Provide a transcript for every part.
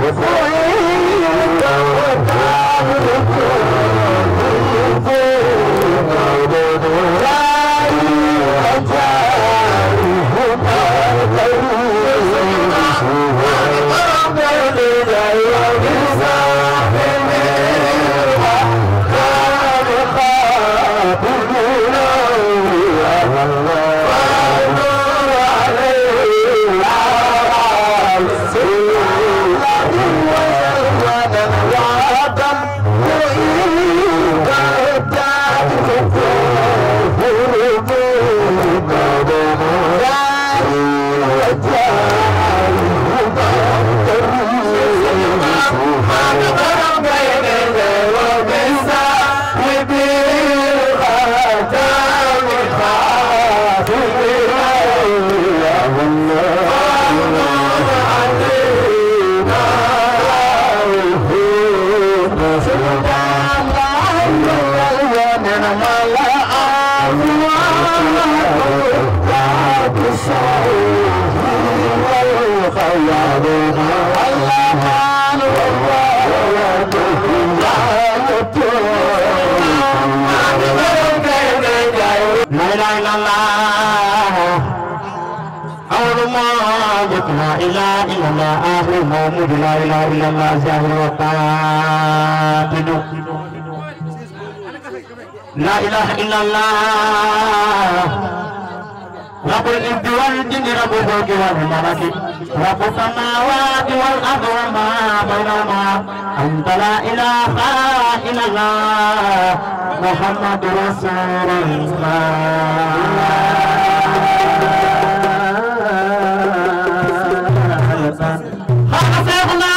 لا اله الا الله اول ما جت لا اله الا الله اخر موجود لا اله الا الله ظاهر وباطن لا اله الا الله رب الارض والجن رب الفلك والملك رب السماوات والارض وما بينهما انت لا اله الا الله محمد رسول الله خلقنا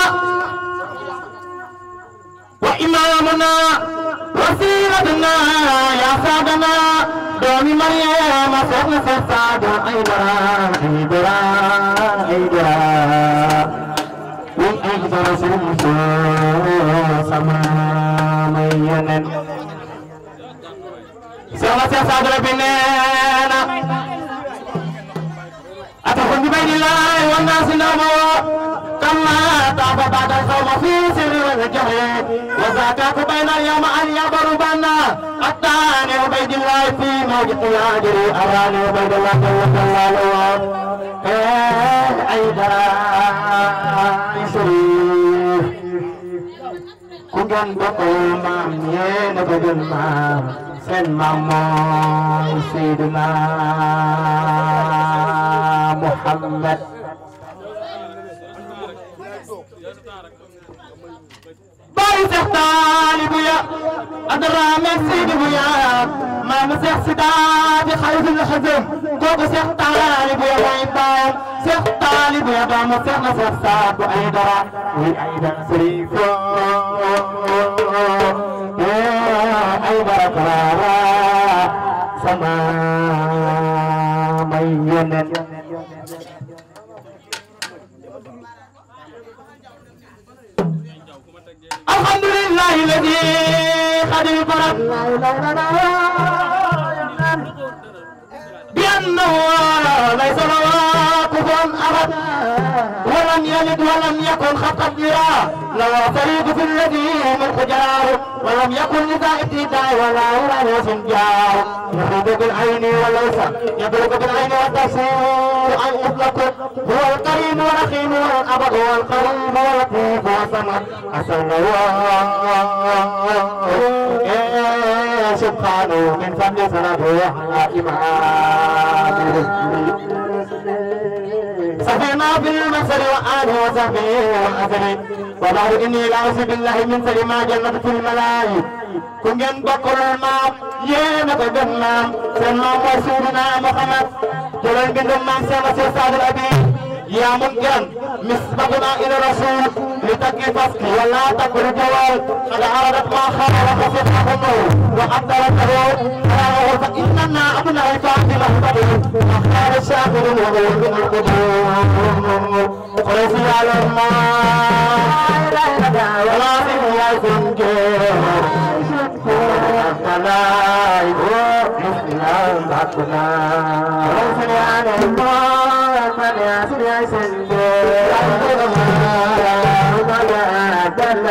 وإمامنا وسيرتنا يا سادنا دومي مريم سيدنا سيد أيدرا أيدرا أيدرا من أجل رسول سما مينن سيدنا سيد سادر بنينا أتكون ببين الله والناس نومه كما تاب بعد الصوم في سر والجهل وزاكاك بين اليوم أن يبر بنا الثاني عبيد الله في موجة ياجري أراني عبيد الله جل جلاله أيضا شريف كنت بقول مام ين بدل مام سن مام سيدنا محمد باي seex taalibu ya adraame seydi ya maam seex sidaati xaysul xasam kooku seex taalibu ya mooy baayam seex taalibu ya doomu seex na seex saatu ay dara muy ay dara sëriifo ay dara karaara sama may yonen الحمد لله الذي قد فرض بأنه ليس له كفوا أحد ولم يلد ولم يكن خطا لها له فريق في الذي من خجاه ولم يكن لذا ابتداء ولا ولا سنجاه يخرج بالعين وليس يضرب بالعين والتفسير أن يطلق هو الكريم والرحيم والأبد والقريب واللطيف والصمد أسأل الله سبحانه من فضل صلاته على إمامه سفينا في المسر وآله وصحبه والأثر وبعد إني لأعوذ بالله من سر ما جنة في الملاهي ku ngeen bokkul maam yéen a ko gën maam seen maam mooy Seydina Muhammad jëlal mbindum maam Seex Seex Saadul Abi yaa mun gan misbaquna ila rasul li takki faski wala takul jawal qad aradat ma khara khasifahum wa addaratahu farahu fa innana abna fatima tabu akhar shakir wa ghayr al-qudum qulsi ala ma la ilaha wala ya ملائكة إسلام بحقنا وصل على الله من ياسر يسجد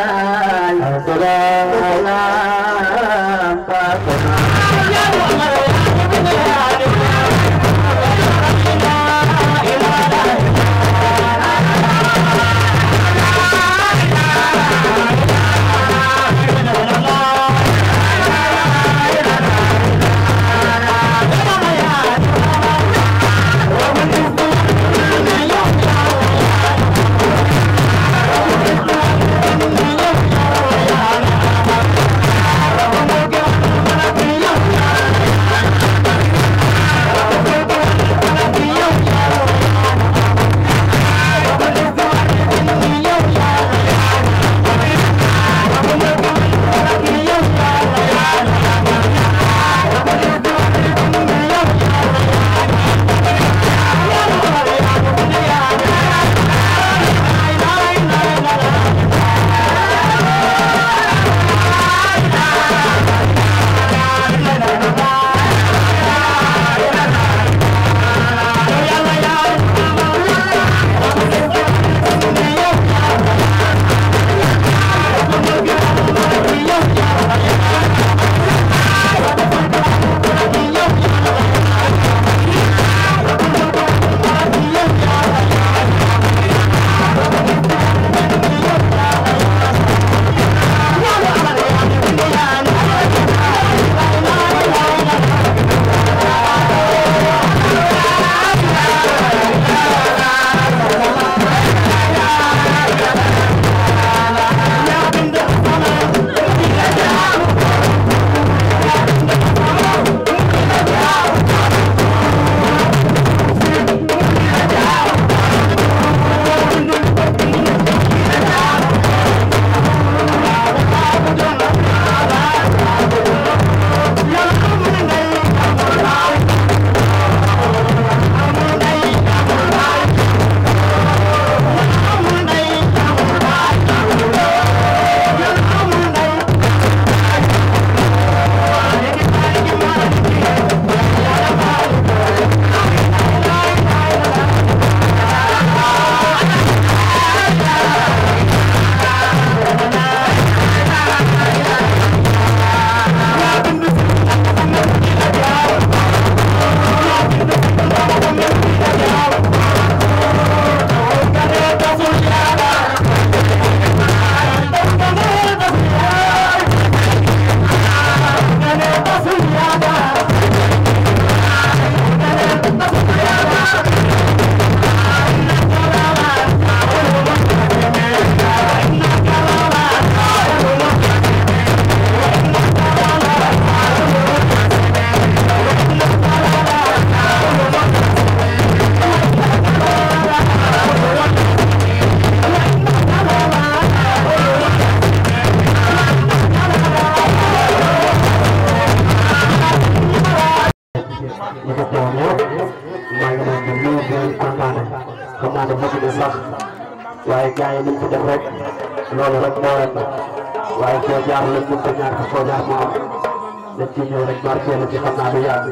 waaye gars yi liñ fi def rek loolu rek moo leen waaye foo jaar lañ mën ko ñàkk foo jaar moo am dañ ciy ñëw rek marqué la ci xam naa du yàgg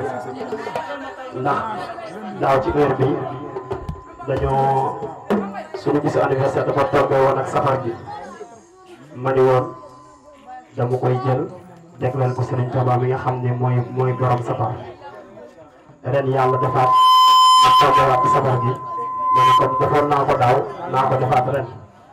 ndax daaw ci heure bi dañoo suñu bisu anniversaire dafa tombé woon ak safar gi ma ni woon dama koy jël jagleel ko Serigne Touba mi nga xam ne mooy mooy borom safar ren yàlla defaat ma tombé waat ci safar gi ma ne comme defoon naa ko daaw naa ko defaat ren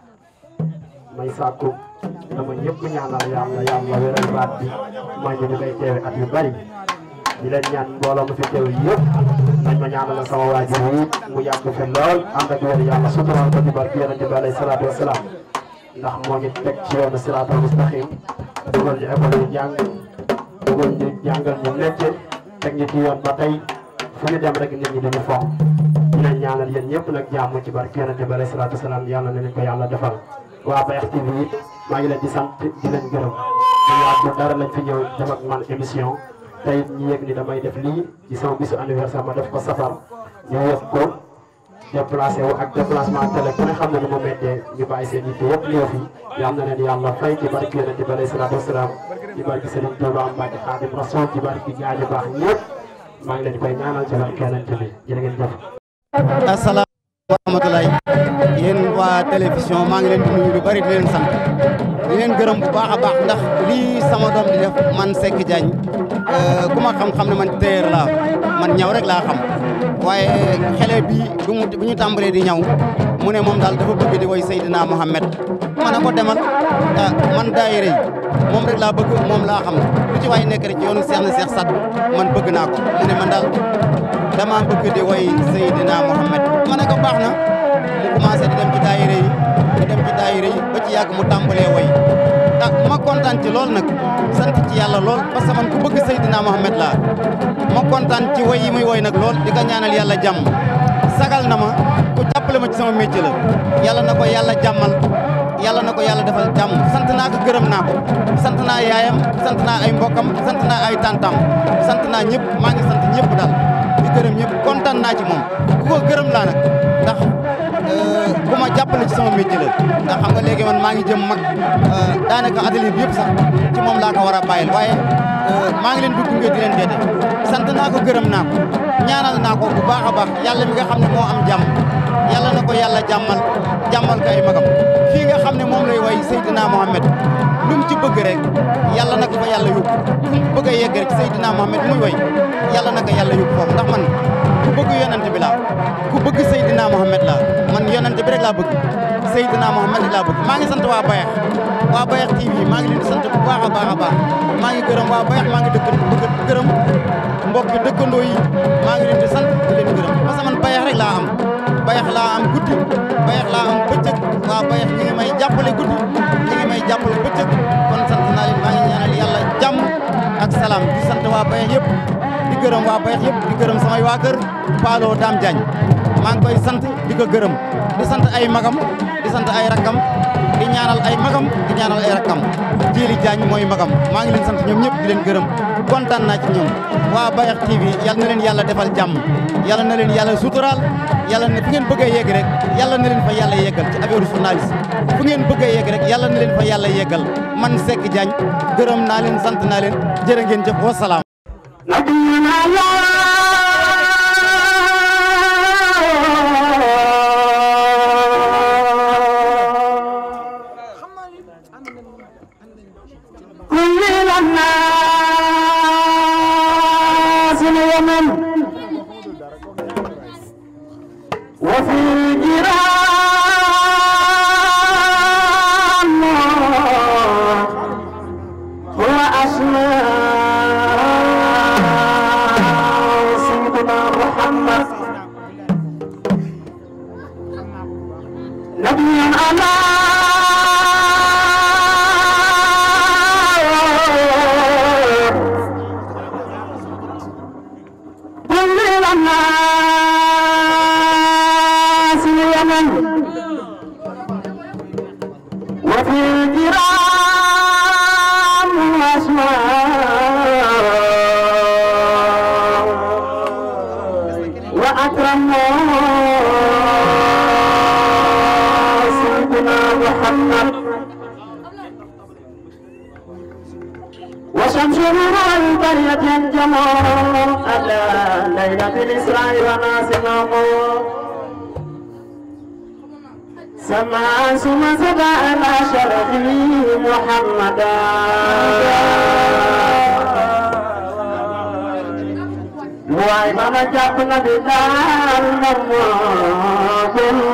may sàkku dama ñëpp ñaanal yàlla yàlla wéral baat bi may ñu ñu koy teewe at yu bari di leen ñaan mbooloo mu fi teew yëpp nañ ma ñaanal sama waajur yi mu yàgg fi lool ànd ak wér yàlla sutural ko ci barke yonente bi alayhi salaatu wasalaam ndax moo ñu teg ci yoonu siraatal mustaqim dugal ñu école yu jàng dugal ñu jàngal ñu métier teg ñu ci yoon ba tey fu ñu dem rek nit ñi dañu fonk di leen ñaanal yéen ñëpp nag jàmm ci barke yonente bi alayhi salaatu wasalaam yàlla na leen ko yàlla defal waa Bayax TV it maa ngi leen di sant di leen gërëm ñu yàgg dara lañ fi ñëw def ak man émission tey ñu yëg ni damay def lii ci sama bisu anniversaire ma def ko safar ñu yëg ko déplacé wu ak déplacement télé ku ne xam na ni mu méttee ñu bàyyi seen yitte yëpp ñëw fi yal na leen yàlla fay ci barke yonente bi alayhi salaatu wasalaam ci barke Serigne Touba Mbacke Xaadim Rasul ci barke gaañu baax ñëpp maa ngi leen di koy ñaanal ci barke yonente bi jërë ngeen jëf asalaam wa rahmatulaay yéen waa télévision maa ngi leen di nuyu lu bari di leen sant di leen gërëm bu baax a baax ndax lii sama doom di def man Seck Diagne ku ma xam-xam ne man téer laa man ñaw rek laa xam waaye xele bi bu mu bu ñu tàmbalee di ñaw mu ne moom daal dafa bëgg di woy Seydina Mohamed ma ne ko demal ah man daayira yi moom rek laa bëgg moom laa xam lu ci waay nekk rek ci yoonu Seex na Seex Sadd man bëgg naa ko mu ne man daal dama bëgg di woy Seydina Mohamed ma ne ko baax na mu commencé di dem ci daayira yi di dem ci daayira yi ba ci yàgg mu tàmbalee woy ah ma kontaan ci lool nag sant ci yàlla lool parce que man ku bëgg Seydina Mohamed laa ma kontaan ci woy yi muy woy nag lool di ko ñaanal yàlla jàmm sagal na ma ku jàppale ma ci sama métier la yàlla na ko yàlla jàmmal yàlla na ko yàlla defal jàmm sant naa ko gërëm naa ko sant naa yaayam sant naa ay mbokkam sant naa ay tantam sant naa ñëpp maa ngi sant ñëpp daal di gërëm ñëpp kontaan naa ci moom ku ko gërëm laa nag ndax ku ma jàppale ci sama métier la ndax xam nga léegi man maa ngi jëm mag daanaka atelier bi yëpp sax ci moom laa ko war a bàyyil waaye maa ngi leen di gunge di leen deete sant naa ko gërëm naa ko ñaanal naa ko bu baax a baax yàlla mi nga xam ne moo am jàmm yàlla na ko yàlla jàmmal jàmmal ko ay magam fii nga xam ne moom lay way Seydina Mohamed lu mu ci bëgg rek yàlla na ko fa yàlla yóbbu fu mu bëgg a yegg rek Seydina Mohamed muy way yàlla na ko yàlla yóbbu foofu ndax man ku bëgg yonent bi laa ku bëgg Seydina Mohamed laa man yonent bi rek laa bëgg Seydina Mohamed rek laa bëgg maa ngi sant waa Bayax waa Bayax TV maa ngi leen di sant bu baax a baax a baax maa ngi gërëm waa Bayax maa ngi dëkk bëgg gërëm mbokki dëkkandoo yi maa ngi leen di sant di leen gërëm parce que man Bayax rek laa am Bayax laa am guddi Bayax laa am bëccëg waa Bayax ñi ngi may jàppale guddi ñi ngi may jàppale bëccëg kon sant naa leen maa ngi ñaanal yàlla jàmm ak salaam di sant waa Bayax yëpp di gërëm waa Bayax yëpp di gërëm samay waa kër Paalo Dame Diagne maa ngi koy sant di ko gërëm di sant ay magam di sant ay rakkam di ñaanal ay magam di ñaanal ay rakkam Jili Diagne mooy magam maa ngi leen sant ñoom ñëpp di leen gërëm kontaan naa ci ñoom waa Bayax TV yal na leen yàlla defal jàmm yàlla na leen yàlla suturaal yàlla ne fu ngeen bëgg a yegg rek yàlla na leen fa yàlla yeggal ci affaire journaliste fu ngeen bëgg a yegg rek yàlla na leen fa yàlla yeggal man Seck Diagne gërëm naa leen sant naa leen jërë ngeen jëf wa salaam نبينا كل الناس اليمن وفي الجيران هو أسماء سيدنا محمد نبيا على كل الناس اليمن وفي الجيران أسماء وأكرم سيدنا محمد وشمس نور البرية الجمال على ليلة الإسراء وناسمه سمع ثم سبع على شرفه محمدا واي ماما جابنا بدار نمو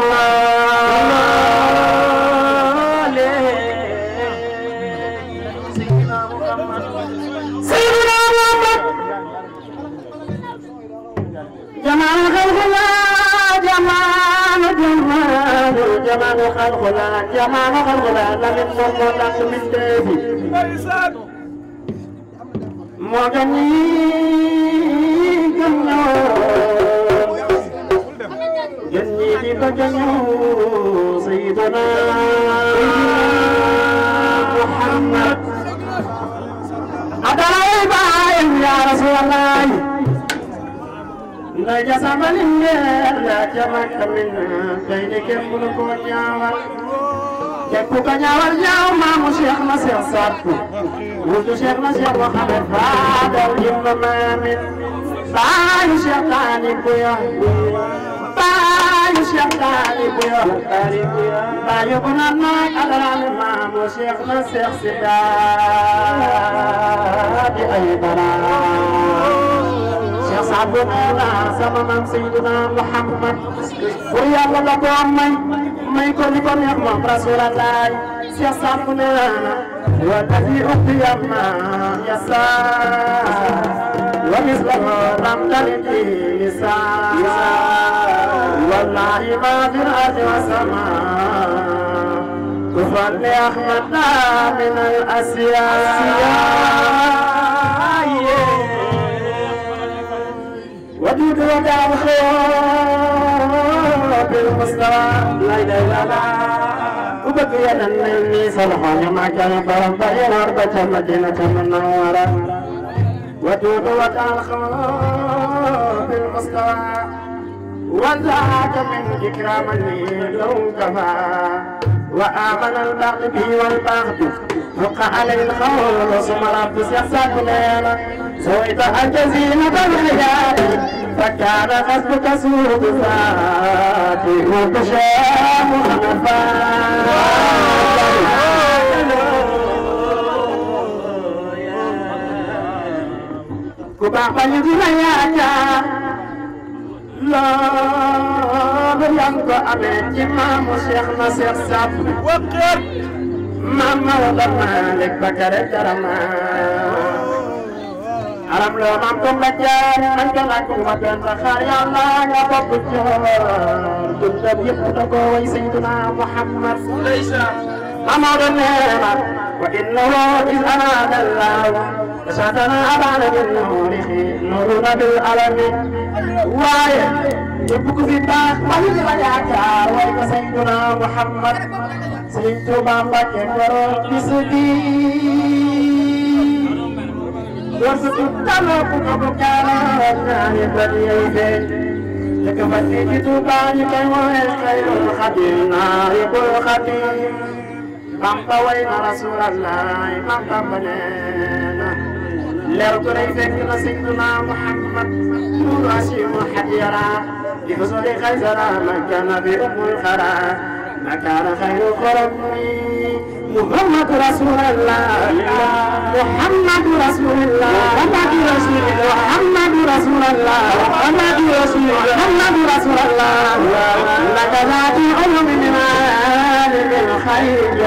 سيدنا محمد جمال خلقنا جمال جمال جمال خلقنا جمال خلقنا لمن ممتاز من دبي مغني جنو جني بجنو سيدنا محمد أدعي بايم يا رسول الله ndaja sama lingeer yaa ca makka min kay de kenn mënu koo ñaawal képp ku ko ñaawal ñaaw maamu Cheikh na Cheikh Saddu wutu Cheikh na Cheikh Mohamed Fadal ibnu Mamin baayu Cheikh Taani Buya baayu Cheikh Talib yo bayu bu naan maay adaraan maamu Cheikh na Cheikh Sida di ay dara Cheikh Saadu nee na sama maam Seydina Muhammad pour yàlla la ko may may ko li ko neex moom Rasulallah Cheikh Saadu nee na wa tafi ukti yamma yasa wa mislahu ramdali di lisan wallahi ma fi al-ardi wa sama كفر أحمد من الأسياء ودود ودع الخير بالمستوى لا إله إلا الله وبقي مني صلحان ما كان برم بين أربعة مدينة منورة ودود ودع الخير بالمستوى وذاك من إكرام لي لو كفى وآمن البغي به والبغي فق عليه الخول ثم رب سيحسد لنا سويت الجزيمة بالرجال فكان غصبك سوء ذاتي وتشام كبا بلغنا يا loolu yaa ngi ko amee ci maamu Cheikh na Cheikh Saad Wakar maam Maodo Malick Bakare Karama aram loo maam ko nga jaar man ko laaj ko ma benn xaar yàlla nga bokk joor dundam yëpp da ko way Seydina Muhammad maam Maodo nee na wa innahu iz araada Allahu satana abana min nuurihi nuuruna bil alami waaye yëpp ku fi baax wala li la yaakaar way ko Seydina Muhammad Sëriñ Tuuba Mbàkke borom bis bi door sa tut taloo ku ko bu jaaroon ñaari bët yey feeñ dëkk fa fii ci Tuuba ñu koy woowee Xayrul Xadim naari bul xadim Bamba way na Rasulallah Bamba ba nee na leew ko day fekk na Seydina Muhammad nuuru asimu xadiyara di fasoli xaysara makana bi umul xara makana xayru xorami Muhammad Rasulullah Muhammad Rasulullah Muhammad Rasulullah Muhammad Rasulullah Muhammad Rasulullah Muhammad Rasulullah laka zaati ulumi min alim الخير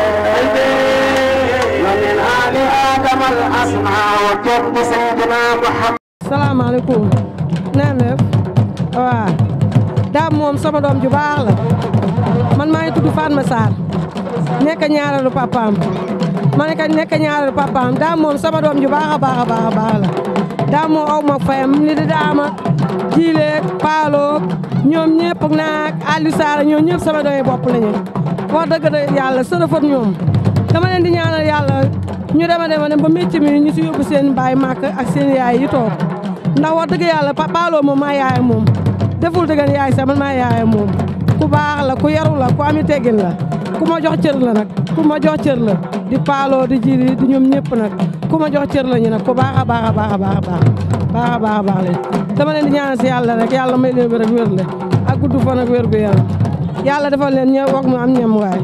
ومن آل آدم الأسماء وكن سيدنا محمد salaamaaleykum na ngeen def waaw daam moom sama doom ju baax la man maa ngi tudd Fatma Sarr nekk ñaareelu papaam ma nekk nekk ñaareelu papaam daam moom sama doom ju baax a baax a baax a baax la daam moom aw ma fayam ni di daama jiileeg paaloog ñoom ñëpp naag Aliou Sarr ñoom ñëpp sama doomi bopp lañu wax dëgg de yàlla sërëfat ñoom dama leen di ñaanal yàlla ñu dema dema dem ba métier mi ñu si yóbbu seen baay màkk ak seen yaay yi toog ndax wax dëgg yàlla paaloo moom maa yaayam moom deful dëggan yaay sax man maa yaayam moom ku baax la ku yaru la ku ami teggin la ku ma jox cër la nag ku ma jox cër la di paaloo di jiri di ñoom ñëpp nag ku ma jox cër la ñu nag ku baax a baax a baax a baax a baax baax a baax a baax leen dama leen di ñaanal si yàlla rek yàlla may leen wér ak wér la ak gudd fan ak wér gu yaram yàlla defal leen ñëw wog mu am ñam waay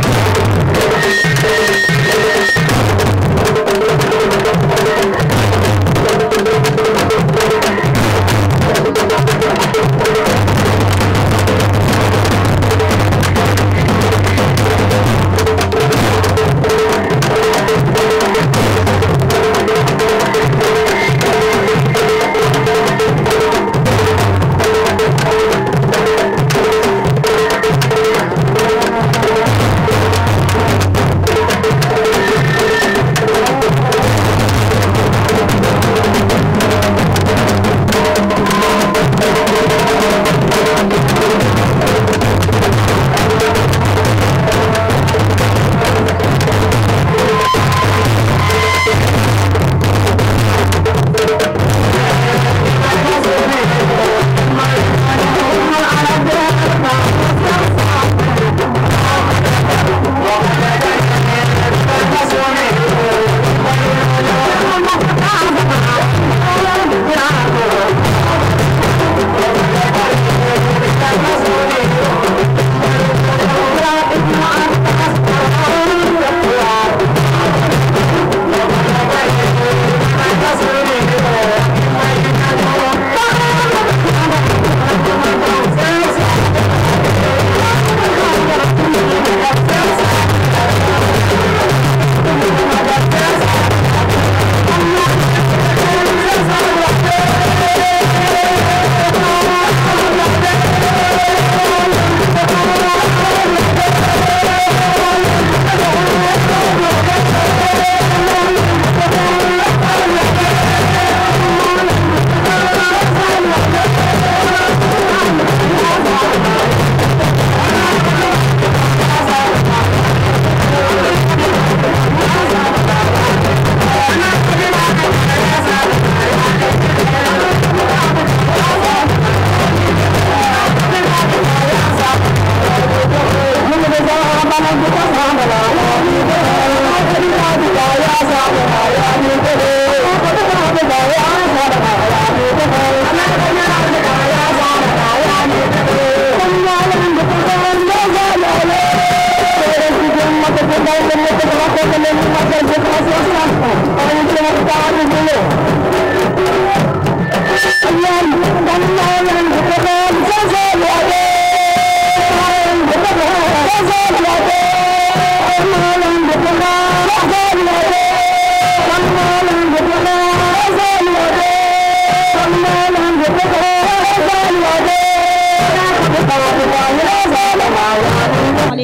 Thank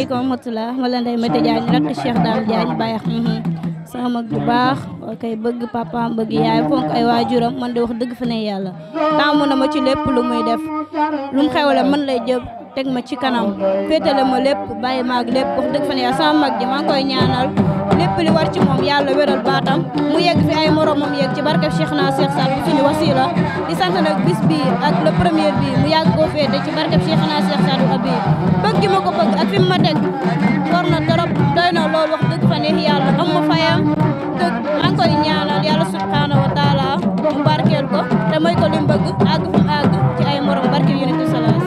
asalaamaaleykum wa rahmatulah ma la Ndeye Mate Diagne rakk Cheikh Dame Diagne Baye sama mag bu baax kay bëgg papaam bëgg yaay fonk ay waajuram man de wax dëgg fa ne yàlla taamu na ma ci lépp lu muy def lu mu xewle man lay jëb teg ma ci kanam féetale ma lépp bàyyi maag lépp wax dëgg fa ne yàlla sama mag ji maa ngi koy ñaanal lépp li war ci moom yàlla wéral baatam mu yegg fi ay moromam yegg ci barkeb Cheikh naa Cheikh Sall suñu wasila di sant nag bis bi ak le premier bi mu yàgg koo féete ci barkeb Cheikh naa Cheikh Sall abi bëgg gi ma ko bëgg ak fi mu ma teg war na trop doy na loolu wax dëgg fa neex yàlla am ma fayam dëgg maa ngi koy ñaanal yàlla subhanahu wa taala mu barkeel ko te may ko li mu bëgg àgg fu mu àgg ci ay morom barkeel yonent bi salaas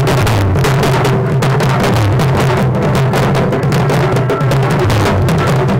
Thank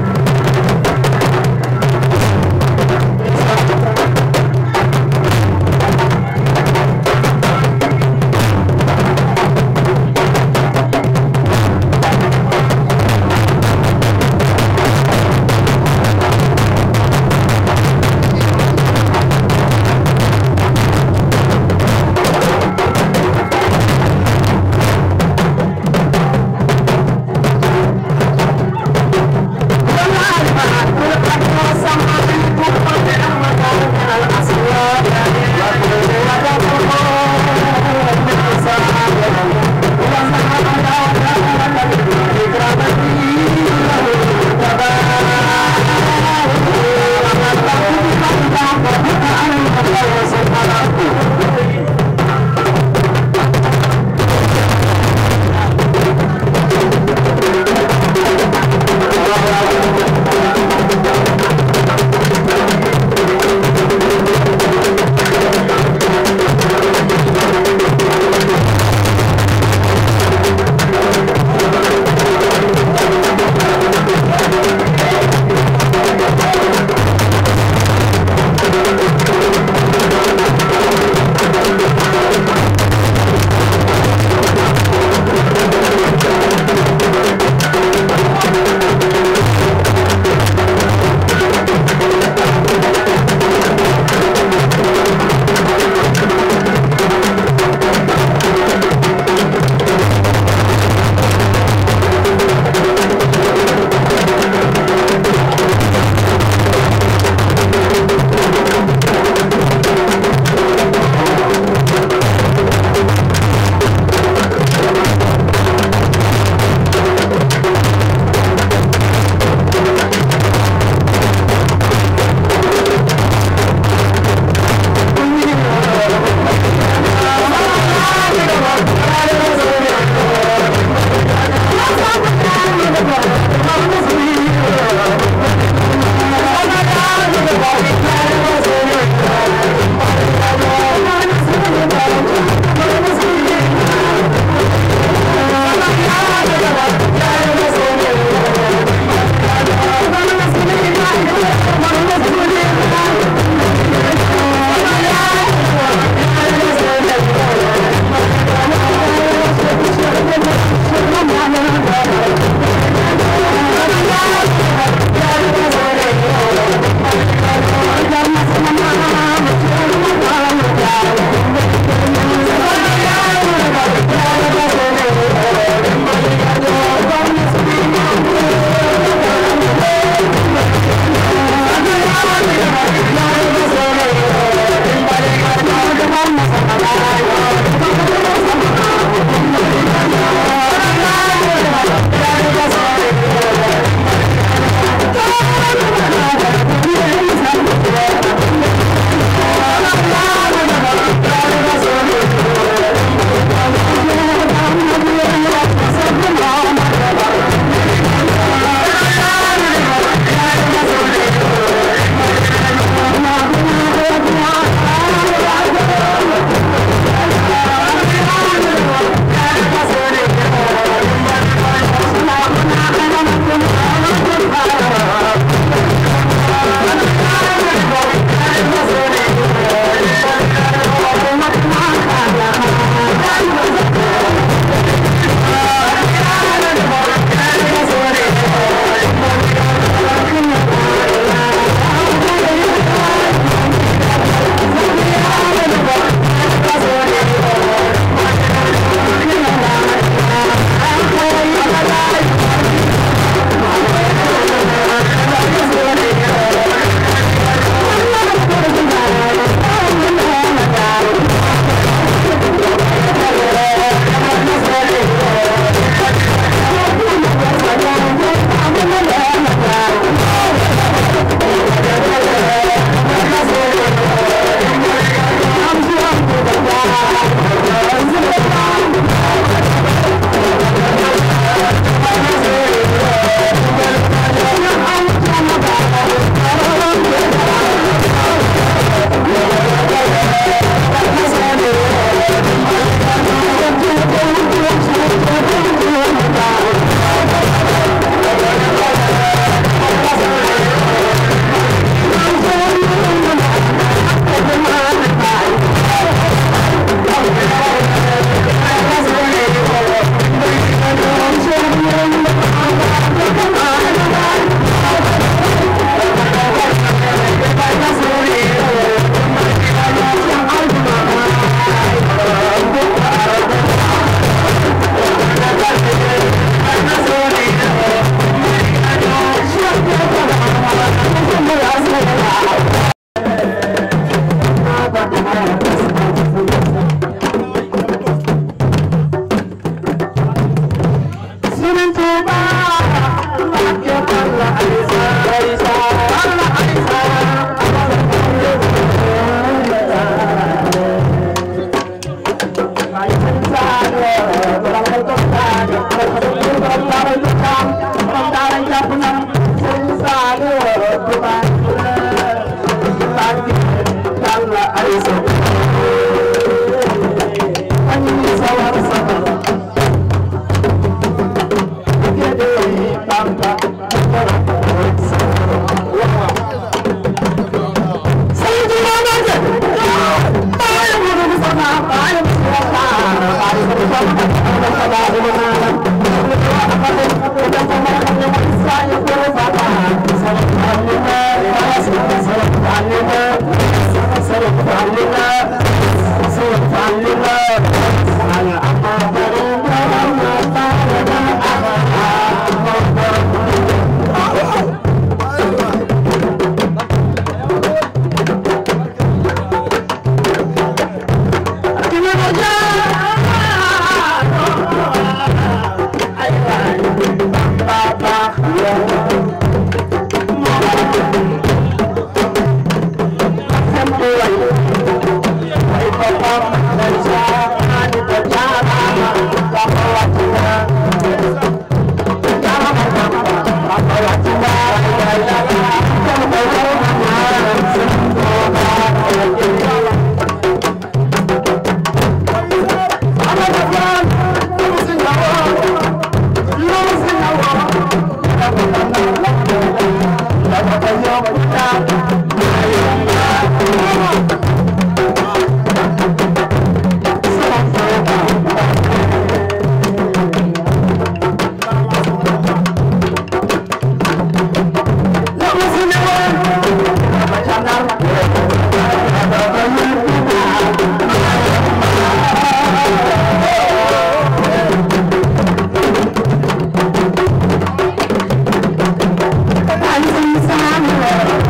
Thank you.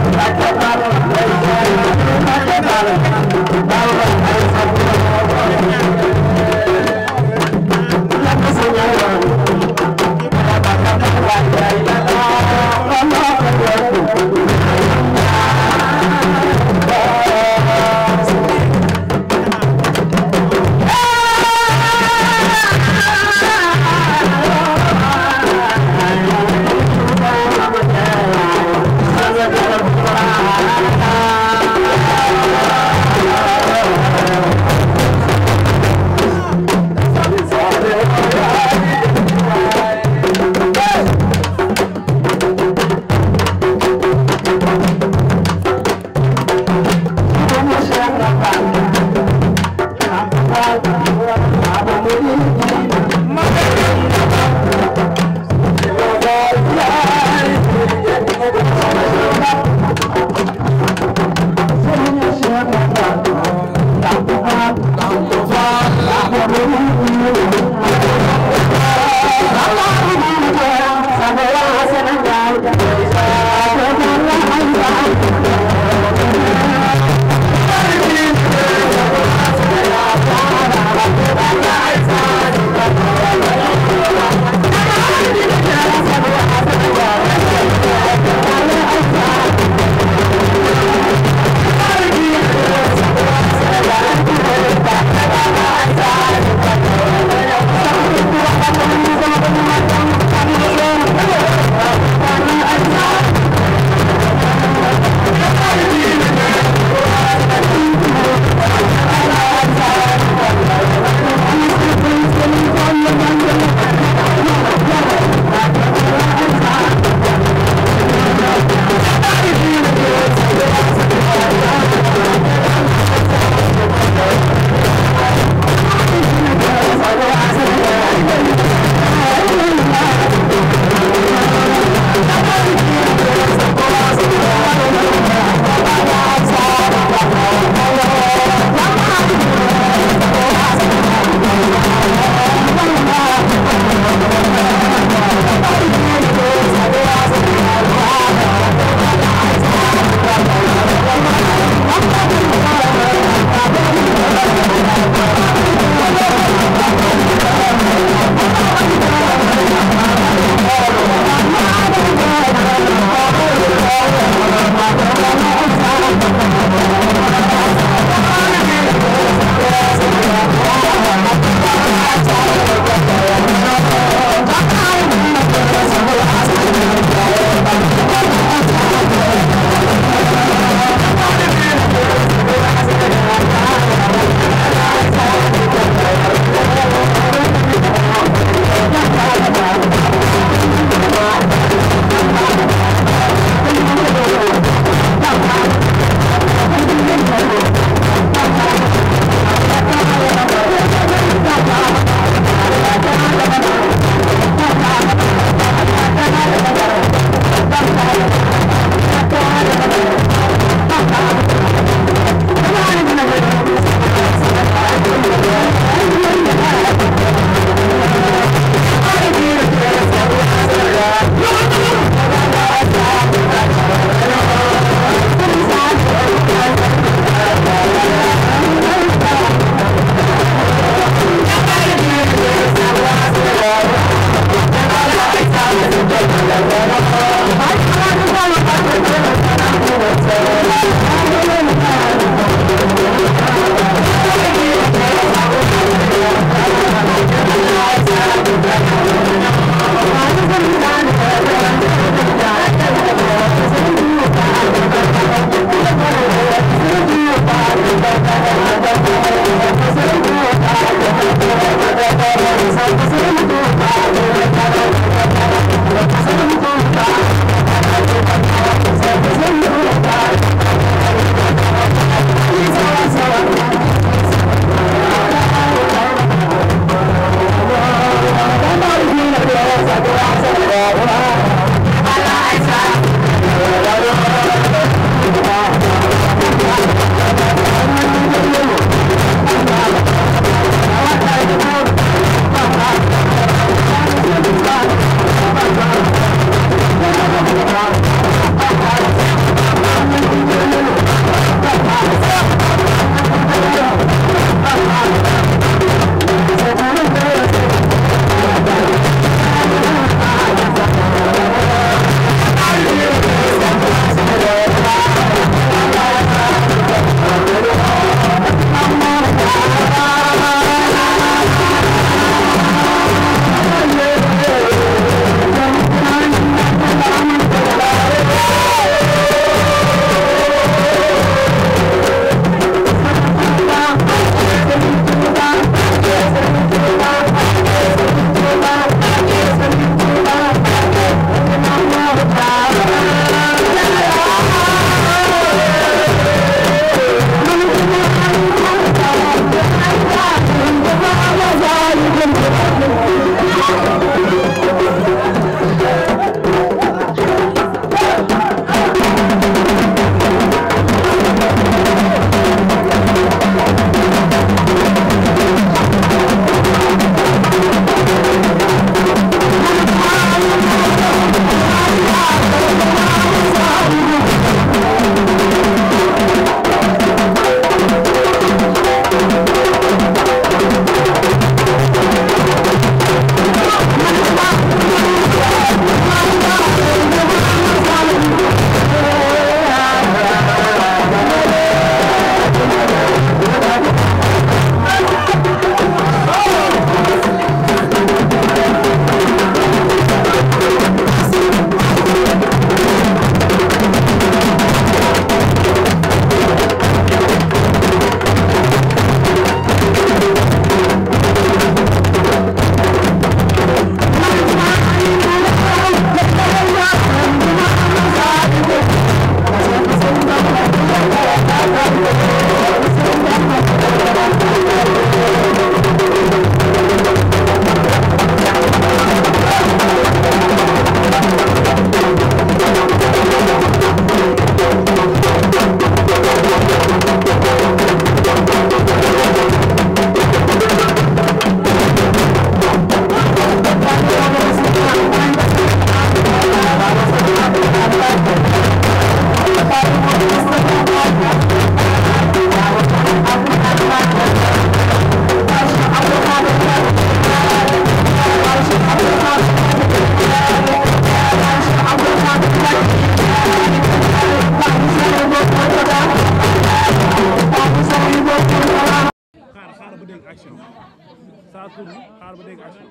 xaar ba dégg action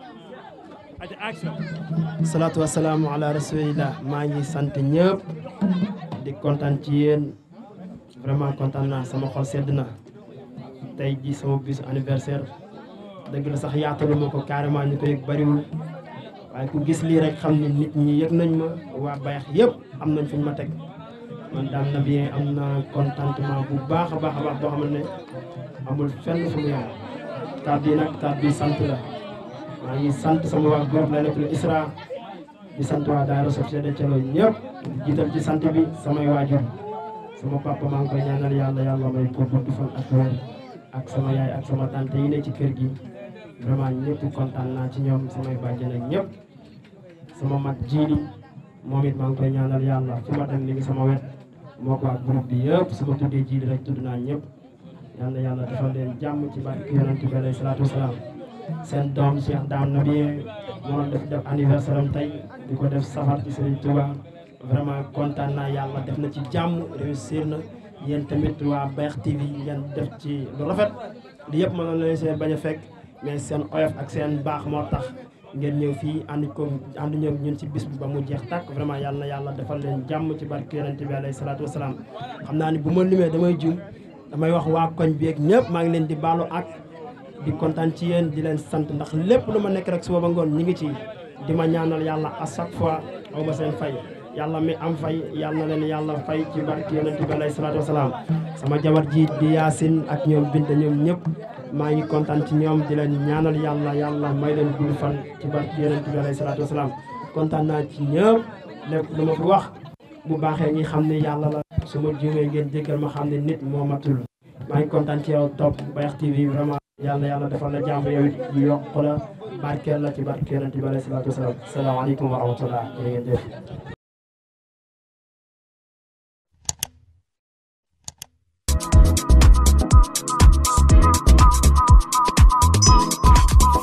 aca action salaatu wasalaamu ala rasulillah maa ngi sant ñëpp di kontaan ci yéen vraiment kontaan naa sama xol sedd na tey ji sama bisu anniversaire dëgg la sax yaatalu ma ko carrément ñu ko yëg bariwul waaye ku gis lii rek xam ni nit ñi yëg nañ ma waa bayax yëpp am nañ fuñ ma teg man daam na bien am na contentement bu baax a baax a baax boo xamante ne amul fenn fu mu yem kàddu yi nag kàddu yi sant la maa ngi sant sama waa groupe la nekk Isra di sant waa daara Société de Thielo ñëpp di jiital ci sant bi samay waajur sama papa maa ngi koy ñaanal yàlla yàlla may ko gudd fan ak wér ak sama yaay ak sama tante yi ne ci kër gi vraiment ñëpp kontaan naa ci ñoom samay bàjjen ak ñëpp sama mag jiili moom it maa ngi koy ñaanal yàlla fu ma dem mi ngi sama wet moo ko ak groupe bi yëpp su ma tuddee jiili rek tudd naa ñëpp yal na yàlla defal leen jàmm ci barke yonent bi alayhi salaatu wasalaam seen doom Cheikh Dame Nabien moo def def anniversaire am tey di ko def safar ci Serigne Touba vraiment kontaan naa yàlla def na ci jàmm réussir na yéen tamit waa Bayax TV ngeen def ci lu rafet li yëpp mënoon leen seen bañ a fekk mais seen oyof ak seen baax moo tax ngeen ñëw fii ànd ko ànd ñëw ñun ci bis bi ba mu jeex tàkk vraiment yàlla na yàlla defal leen jàmm ci barke yonent bi alayhi salaatu wasalaam xam naa ni bu ma limee damay jum damay wax waa koñ bi ak ñëpp maa ngi leen di baalu ak di kontaan ci yéen di leen sant ndax lépp lu ma nekk rek suba ba ngoon ñi ngi ci di ma ñaanal yàlla à chaque fois aw ma seen fay yàlla mi am fay yàlla na leen yàlla fay ci barke yonent bi alayhi salaatu wasalaam sama jabar ji di yaasin ak ñoom binta ñoom ñëpp maa ngi kontaan ci ñoom di leen ñaanal yàlla yàlla may leen gudd fan ci barke yonent bi alayhi salaatu wasalaam kontaan naa ci ñëpp lépp lu ma fi wax bu baaxee ñi xam ne yàlla la su ma juumee ngeen jéggal ma xam ne nit moo matul maa ngi kontaan ci yow topp Bayax TV vraiment yàlla yàlla defal la jàmm yow it yokk la barkeel la ci barke yonent bi alayhi salaatu wasalaam salaamaaleykum wa rahmatullah jërë ngeen jëf